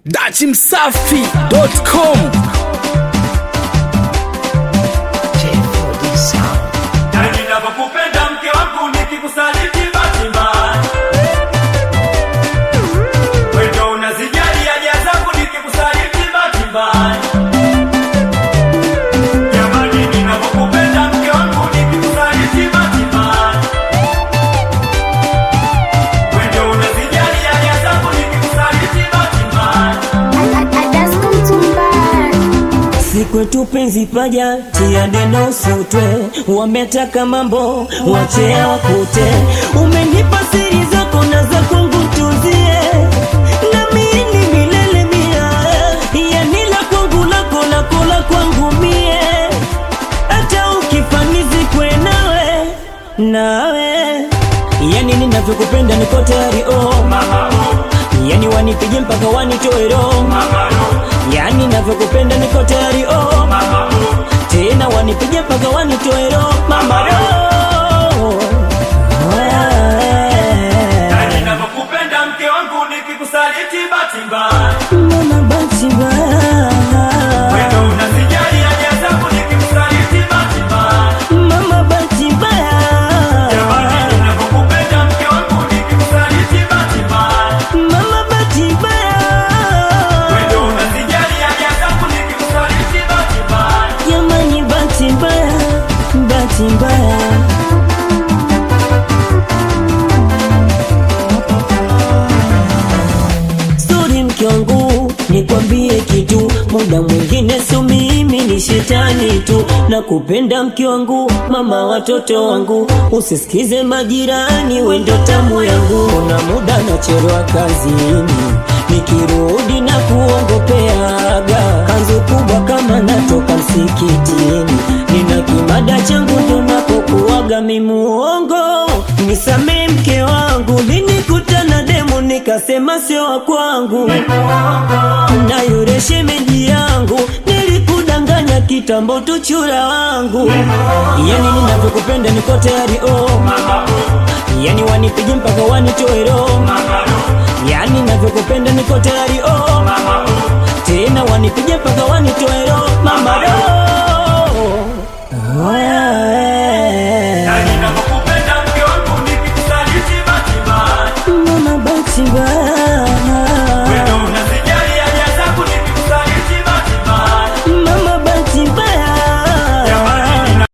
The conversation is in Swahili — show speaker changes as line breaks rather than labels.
dachimsafi.com
Na ninapokupenda mke wangu nikikusaliti bahati mbaya. Wewe ndio unazijali haja zangu nikikusaliti bahati mbaya. Jamani ninapokupenda mke wangu nikikusaliti bahati mbaya. Wewe ndio unazijali haja zangu nikikusaliti bahati mbaya.
Sikwetu penzi paja tia neno sutwe, wametaka mambo wachea wakute. Umenipa siri zako na za kwangu tuzie, na mimi milele mia, yani la kwangu lako lako la kwangu mie, hata ukifanizi kwe nawe nawe, yani ninavyokupenda niko tayari oh
Mama oh,
yani wanipige mpaka wanitoe roho
mama oh,
yani navyokupenda niko tayari oh
mama oh.
tena wanipige mpaka wanitoe roho mama roho
Na ninapokupenda mke wangu nikikusaliti bahati mbaya.
mama basi
Wewe ndio unazijali haja zangu nikikusaliti bahati mbaya.
mama basi
Jamani ninapokupenda mke wangu nikikusaliti bahati mbaya.
mama basi
Wewe ndio unazijali haja zangu nikikusaliti bahati mbaya.
jamani basi mbaya basi mbaya Sorry mke wangu, nikwambie kitu, muda mwingine sio mimi ni shetani tu, na kupenda mke wangu, mama watoto wangu, usisikize majirani, wendo tamu yangu, na muda nachelewa kazini, nikirudi na kuongopeaga kanzu kubwa kama natoka msikitini, nina kimada changu ndo napokuaga mimuongo, nisamee mke wangu, linikutana demu nikasema sio wa kwangu, na yule shemeji yangu nilikudanganya kitambo tu chura wangu, yani ninavyokupenda niko tayari oh,
Mama oh,
yani wanipige mpaka wanitoe roho,
mama oh,
yani ninavyokupenda niko tayari oh,
mama oh,
tena wanipige mpaka wanitoe